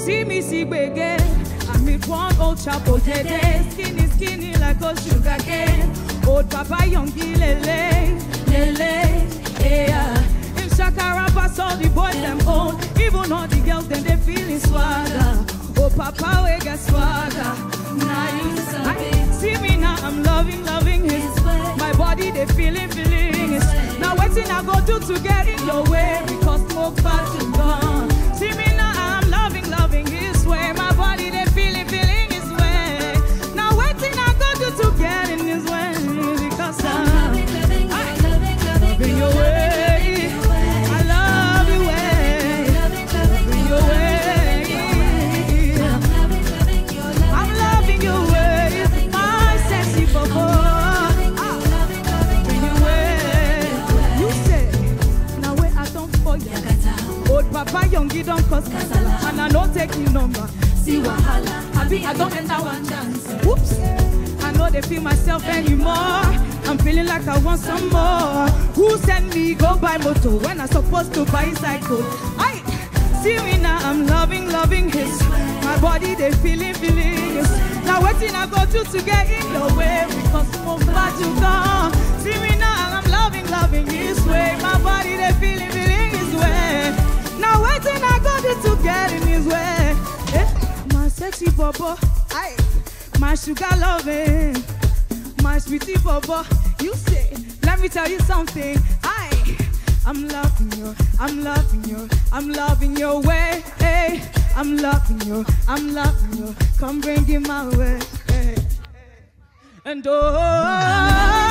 See me see gbege. I meet one old chapo dede. Skinny, skinny like a sugar cane. Old papa youngie lele, lele, yeah. Him shakara pass all the boys them own. Even all the girls then they feeling swagger. Oh papa we get swagger. Nice. I, see me now I'm loving, loving his My body they feeling, feeling his Now waiting I go do to get in your way because smoke fat is gone. See me now I'm loving, loving his way. My body they feeling, feeling his way. Now waiting I go do to get in his way because I'm Loving, loving, I- your loving, loving, loving your way. I love your way. loving, loving, Your way. I'm loving, loving, your loving, I'm loving your way. My sexy bubble. Ah. loving, loving, Bring your way. You say, now where I don't for you. Yakata, Old Papa Youngie don't cause casala. And I don't take your number. see wahala. I be, I don't enter one dance. Whoops. I know they feel myself anymore. I'm feeling like I want some more. Who sent me go buy moto when I supposed to buy cycle? I see me now. I'm loving, loving his. My body they feeling, feeling his. Now waiting I go through to get in your way because so far to go. See me now. I'm loving, loving his way. My body they feeling, feeling his way. Now waiting I go through to get in his way. Eh, my sexy bobo, aye, my sugar loving, my sweetie bobo. You say, let me tell you something. I, I'm loving you, I'm loving you, I'm loving your way. Hey, I'm loving you, I'm loving you. Come bring it my way. Hey. And oh.